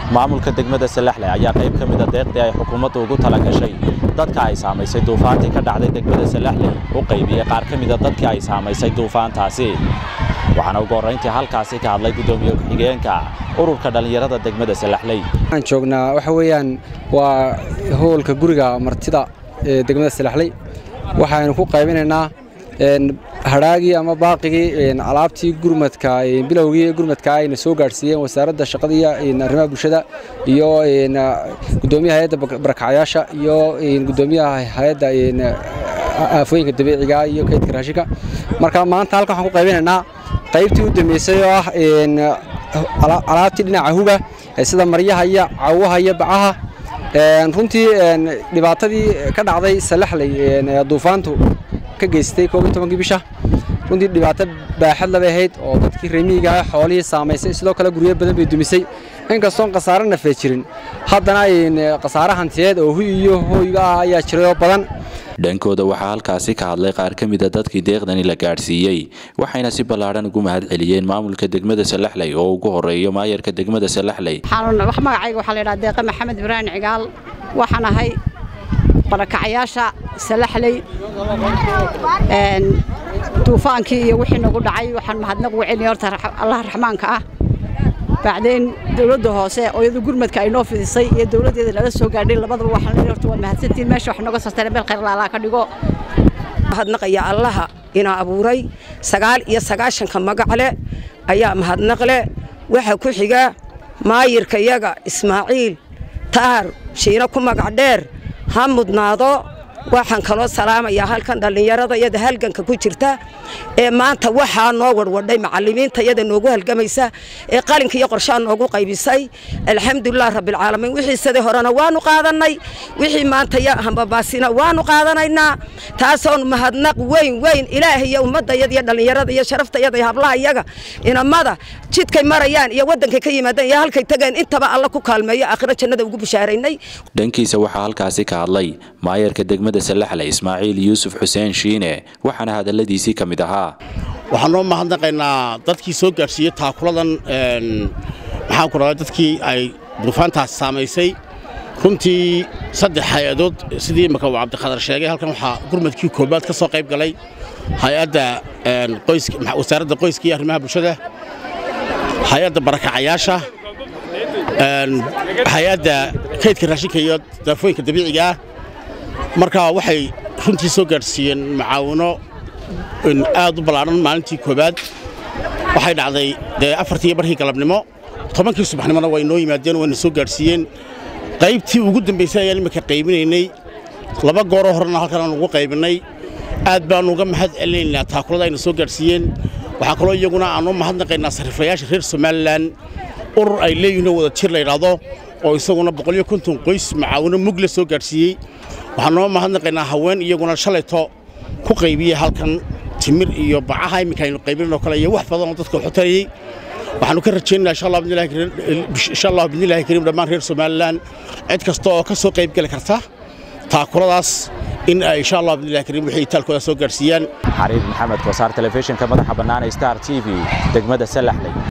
maamulka degmada salaxle ayaa qayb ka mida deeqdii ay xukuumaddu ugu tala gashay dadka ay saamaysay duufaantii ka dhacday degmada salaxle u qaybiyey qaar ka mida dadkii ay saamaysay duufaantaasi waxaana ugu horrayntii halkaasi ka hadlay guddoomiye ku-xigeenka ururka dhallinyarada degmada salaxley waxaan joognaa waxa weeyaan waa howlka guriga martida ee degmada salaxley waxaynu ku qaybinaynaa hadhaagii ama baaqigii alaabtii gurmadka bilowgii gurmadka ayna soo gaadhsiiyeen wasaaradda shaqada iyo arrimaha bulshada iyo gudoomiyaha hay-adda barakacyaasha iyo gudoomiyaha hay-adda aafooyinka dabiiciga iyo kaydka raashinka marka maanta halkan waxaan ku qaybinaynaa qaybtii u dambeysay oo ah alaabtii dhinaca huga sida maryaha iyo cawaha iyo bacaha runtii dhibaatadii ka dhacday salaxley duufaantu ka geystay kii bisha runtii dhibaato baaxad labay ahayd oo dadkii remiiga xoolihii saamaysay sidoo kale guryo badan bay dumisay inkastoon khasaare nafee jirin haddana khasaare hantiyeed oo huy iyo hooyga ah ayaa jiray oo badan dhankooda waxaa halkaasi ka hadlay qaar ka mida dadkii deeqdani la gaadhsiiyey waxayna si ballaadhan ugu mahad celiyeen maamulka degmada salaxley oo ugu horeeyo maayarka degmada salaxley magacayga waxaa la yidhaha deeqa maxamed ibraahim cigaal waxaan ahay barakacyaasha salaxley duufaankii iyo wixii nagu dhacay waxaan mahadnaq ugu celinaya horta allaha raxmaanka ah bacdeen dowladda hoose oo iyadu gurmadka ay noo fidisay iyo dowladdeeda nala soo gaadhay labadaba waxaan leeyahay horta waa mahadsantiin meesha wax nooga sartay meel khayr laalaa ka dhigo mahadnaqaya allaha inaa abuuray sagaal iyo sagaashanka magacle ayaa mahadnaqle waxa ku xiga maayirka yaga ismaaciil taar shiino ku magac dheer ha mudnaado waxaan kaloo salaamayaa halkan dhallinyarada iyada halganka ku jirta ee maanta waxaa noo warwadhay macallimiinta iyada noogu halgamaysa ee qalinka iyo qorshaa noogu qaybisay alxamdulilah rabbilcaalamiin wixii sidii horena waanu qaadannay wixii maanta hambabaasina waanu qaadanaynaa taasoon mahadnaq weyn weyn ilaah iyo ummaddayada iyo dhallinyarada iyo sharaftayada iyo hablaha iyaga inamada jidkay marayaan iyo waddankay ka yimaadeen iyo halkay tageen intaba alla ku kaalmeeyo aakhiro jannada ugu bishaaraynay dhankiisa waxaa halkaasi ka hadlay maayarka degmada salaxle ismaaciil yuusuf xuseen shiine waxaana hadalladiisii ka mid ahaa waxaan noo mahadnaqaynaa dadkii soo gaadhsiiyey taakuladan maxaan ku radaa dadkii ay duufaantaas saamaysay runtii saddex hay-adood sidii imaka uu cabdikhadar sheegay halkan waxaa gurmadkii koobaad ka soo qayb galay hay-adda wasaaradda qoyska iyo arrimaha bulshada hay-adda barakacayaasha hay-adda kaydka raashinka iyo daafooyinka dabiiciga ah marka waxay runtii soo gaadhsiiyeen macaawino aad u ballaadhan maalintii koobaad waxay dhacday dee afartii barkii galabnimo tobankii subaxnimona way noo yimaadeen wayna soo gaadhsiiyeen qaybtii ugu dambaysay ayaan imminka qaybinaynay laba gooroo horena halkan aan ugu qaybinnay aad baannu uga mahad celinaynaa taakulada ayna soo gaadhsiiyeen waxaa kaloo iyaguna aannu mahadnaqaynaa sarriiflayaasha reer somalilan urur ay leeyihinoo wada jir layidhaahdo oo isaguna boqoliyo konton qoys macaawino mugle soo gaadhsiiyey waxaan noo mahadnaqaynaa haween iyaguna shalayto ku qaybiyey halkan timir iyo bacaha imminka aynu qaybinin oo kale iyo wax badan oo dadka xutarayey waxaannu ka rajaynaynaa insha allah bidnillahi kariim dhammaan reer somalilan cid kasta oo ka soo qayb geli karta taakuladaas in ay insha allah bidnillahi kariim wixii taalkooda soo gaadhsiiyaan xariir maxamed kosaar telefishinka madaxa bannaan ee star t v degmada salaxley